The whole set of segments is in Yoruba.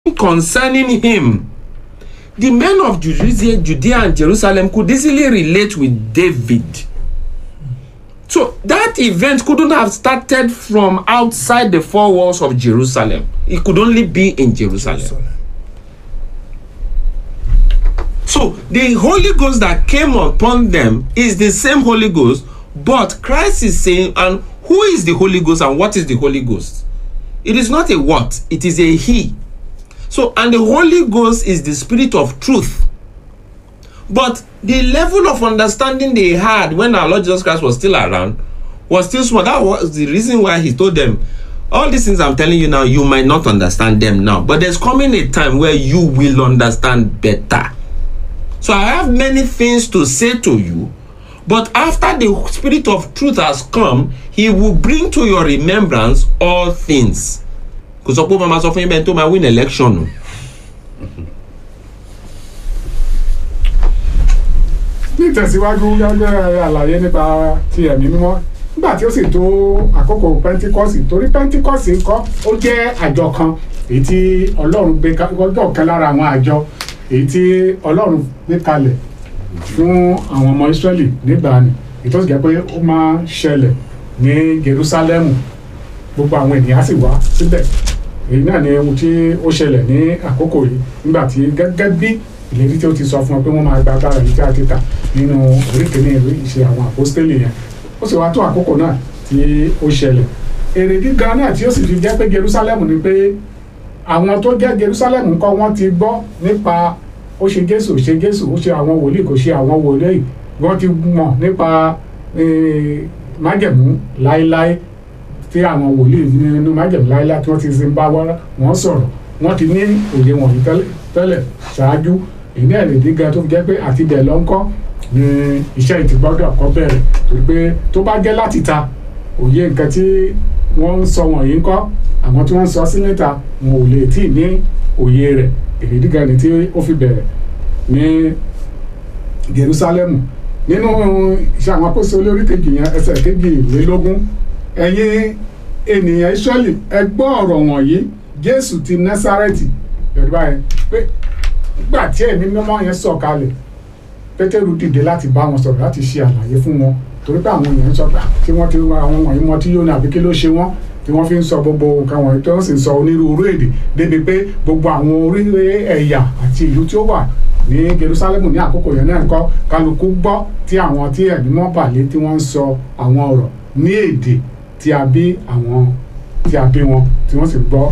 concerning him. The men of Judea, Judea and Jerusalem could easily relate with David. So that event couldn't have started from outside the four walls of Jerusalem. It could only be in Jerusalem. So the Holy Ghost that came upon them is the same Holy Ghost, but Christ is saying, and who is the Holy Ghost and what is the Holy Ghost? It is not a what, it is a He. So, and the Holy Ghost is the Spirit of truth. But the level of understanding they had when our Lord Jesus Christ was still around was still small. That was the reason why He told them, All these things I'm telling you now, you might not understand them now. But there's coming a time where you will understand better. So I have many things to say to you, but after the Spirit of truth has come, He will bring to your remembrance all things. Kò sọ pé ó máa ma sọ fún yín bẹ́ẹ̀ tó máa win election o. ní ìtẹ̀síwájú gẹ́gẹ́ àlàyé nípa ti ẹ̀mí mímọ́ nígbà tí ó sì tó àkókò pentikọ́sì torí pentikọ́sì ńkọ́ ó jẹ́ àjọ kan èyí tí ọlọ́run gbé ọjọ́ kan lára àwọn àjọ èyí tí ọlọ́run gbé kalẹ̀ fún àwọn ọmọ Ísírẹ́lì nígbà ni èyí tó sì jẹ́ pé ó máa ń ṣẹlẹ̀ ní Jerúsálẹ́mù gbogbo àwọn ènìyàn sì wá síbẹ̀ èyí náà ni ohun tí ó ṣẹlẹ̀ ní àkókò yìí nígbà tí gẹ́gẹ́ bí ìlérí tí ó ti sọ fún ọ pé wọ́n máa gba agbára yìí tí a ti kà nínú oríkèéní ìwé ìṣe àwọn àpọ́stélì yẹn ó sì wá tó àkókò náà tí ó ṣẹlẹ̀ èrè gíga náà tí ó sì fi jẹ́ pé Jerusalem ni pé àwọn tó jẹ́ Jerusalem ńkọ́ wọ́n ti gbọ́ nípa ó ṣe Jésù ṣe Jésù ó ṣe àwọn wòlíì kò ṣe àwọn wòlíì wọ́n ti mọ̀ nípa májẹ̀mú láéláé tí àwọn wòlíì nínú májẹ̀mú láéláé tí wọ́n ti sin bá wọn sọ̀rọ̀ wọ́n ti ní òye wọ̀nyí tẹ́lẹ̀ ṣáájú ìní ẹ̀rẹ̀ gíga tó fi jẹ́ pé àti bẹ̀ lọ ń kọ́ ni iṣẹ́ yìí ti gbọ́dọ̀ kọ́ bẹ̀rẹ̀ torí pé tó bá jẹ́ láti ta òye nǹkan tí wọ́n ń sọ wọ̀nyí ń kọ́ àwọn tí wọ́n ń sọ sí níta wọn ò lè tí ì ní òye rẹ̀ èrè gíga ni tí ó fi bẹ̀rẹ̀ ní Jerusalem nínú iṣẹ́ àwọn apọ́sẹ̀ olórí kejì yẹn ẹsẹ̀ kejìlélógún ẹ̀yin ènìyàn Ísírẹ́lì ẹ gbọ́ ọ̀rọ̀ wọ̀nyí Jésù ti Násárẹ́tì yorùbá yẹn pé nígbà tí ẹ̀mí mímọ́ yẹn sọ̀ kalẹ̀ pétérù dìde láti bá wọn sọ̀rọ̀ láti ṣe àlàyé fún wọn torí pé àwọn èèyàn ń sọ pé tí wọ́n ti àwọn wọ̀nyí mọ tí yóò ní àbí kí ló ṣe wọ́n tí wọ́n fi ń sọ gbogbo nǹkan wọ̀nyí tí wọ́n sì ń sọ onírúurú èdè débi pé gbogbo àwọn orí ẹ̀yà àti ìlú tí ó wà ní Jerusalem ní àkókò yẹn náà kọ́ kálukú gbọ́ tí àwọn tí ẹ̀mí mọ́ bàlẹ́ tí wọ́n ń sọ àwọn ọ̀rọ̀ ní èdè tí a bí àwọn tí a bí wọn tí wọ́n sì gbọ́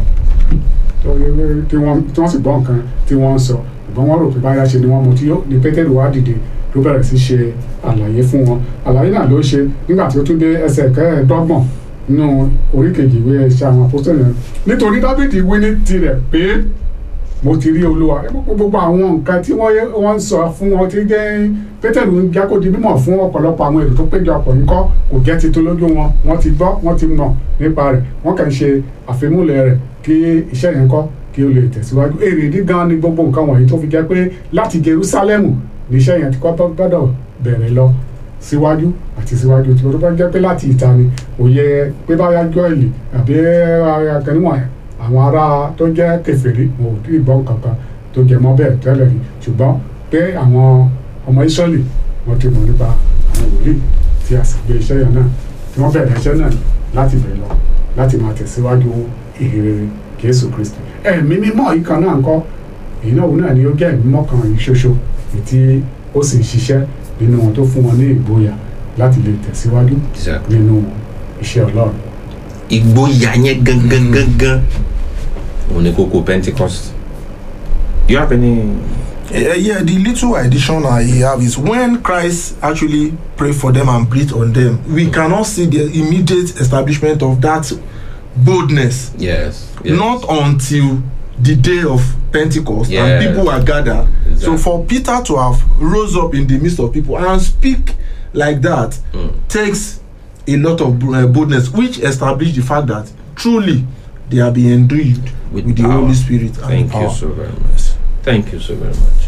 tí wọ́n sì gbọ́ nǹkan tí wọ́n ń sọ ṣùgbọ́n wọ́n rò pé báyà ṣe ni wọ́n mú tí yóò ní pétérù wá dìde ló bẹ̀rẹ̀ sí ṣe àlàyé fún wọn àlàyé náà ló ṣe nígbà tí ó tún dé ẹsẹ̀ kẹẹ̀ẹ́dọ́gbọ̀n nínú orí kejì ìwé ẹ̀ṣẹ̀ àwọn apọ́sítélì yẹn nítorí dábìdì wí ní tirẹ̀ pé mo ti rí olúwa gbogbo àwọn nǹkan tí wọ́n ń sọ fún wọn tí jẹ́ pétérù ń jákó di mímọ̀ fún ọ̀pọ̀lọpọ̀ àwọn èrò tó péjọ ọ̀pọ̀ yìí kọ́ kò jẹ́ titun lójú wọn wọ́n ti gbọ́ wọ́n ti mọ̀ nípa rẹ̀ wọ́n kàn ń ṣe àfimúlẹ̀ rẹ̀ kí iṣẹ́ yẹn kọ́ kí o lè tẹ̀síwájú èrè dígan ni gbogbo nǹkan wọ̀nyí tó fi jẹ́ pé láti Jerúsálẹ́mù níṣẹ́ yẹn ti kọ́ gbọ́dọ̀ bẹ̀rẹ̀ lọ síwájú àti síwájú tí o tó bá jẹ́ pé láti ìta ni òye pé báyà jọ́ìlì àbí akẹ́niwọ̀n àwọn ará tó jẹ́ kèfèrí wọn ò tí ì gbọ́ nǹkan kan tó jẹ mọ́ bẹ́ẹ̀ tẹ́lẹ̀ rí ṣùgbọ́n pé àwọn ọmọ Ísírẹ́lì wọ́n ti mọ̀ nípa àwọn wòlíì tí a sì gbé iṣẹ́ yẹn náà tí wọ́n bẹ̀rẹ̀ iṣẹ́ náà láti bẹ̀rẹ̀ lọ láti máa tẹ̀síwájú ìhìnrere Jésù Kristi ẹ̀mí mímọ́ yìí kan náà ń kọ́ èyí náà òun náà ni ó jẹ́ ẹ̀mí mímọ́ kan yìí ṣoṣo tí ó sì ń ṣiṣẹ́ nínú wọn tó fún wọn ní ìgboyà láti lè tẹ̀síwájú nínú iṣẹ́ Ọlọ́run. ìgboyà yẹn gangan gangan òun ni kókó Pentecost you have any. Uh, yeah, the little addition I have is when Christ actually prayed for them and breathed on them, we cannot see the immediate establishment of that boldness. Yes. yes. Not until the day of Pentecost Yes. and people are gathered. So Exactly. for Peter to have rose up in the midst of people and speak like that Mm. takes a lot of uh, boldness, which established the fact that truly they are being endued With with, the power. Holy Spirit and Thank power. you so very much. Thank you so very much.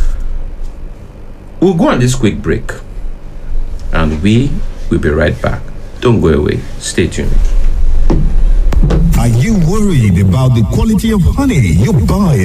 We'll go on this quick break and we will be right back. Don't go away. Stay tuned. Are you worried about the quality of honey you buy